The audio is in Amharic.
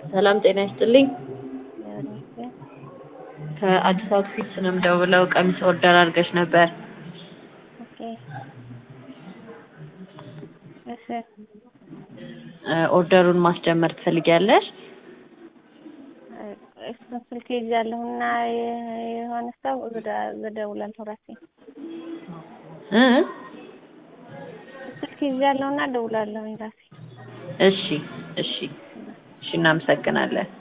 ሰላም ጤና ይስጥልኝ። ከአዲስ አውትፊትስ ነው የምደውለው። ቀሚስ ኦርደር አድርገሽ ነበር። ኦኬ እሺ እ ኦርደሩን ማስጀመር ትፈልጊያለሽ? እሱን ስልክ ይዣለሁና የሆነ ሰው እደውላለሁ ራሴ እ ስልክ ይዣለሁና እደውላለሁኝ ራሴ እሺ እሺ እሺ፣ እናመሰግናለን።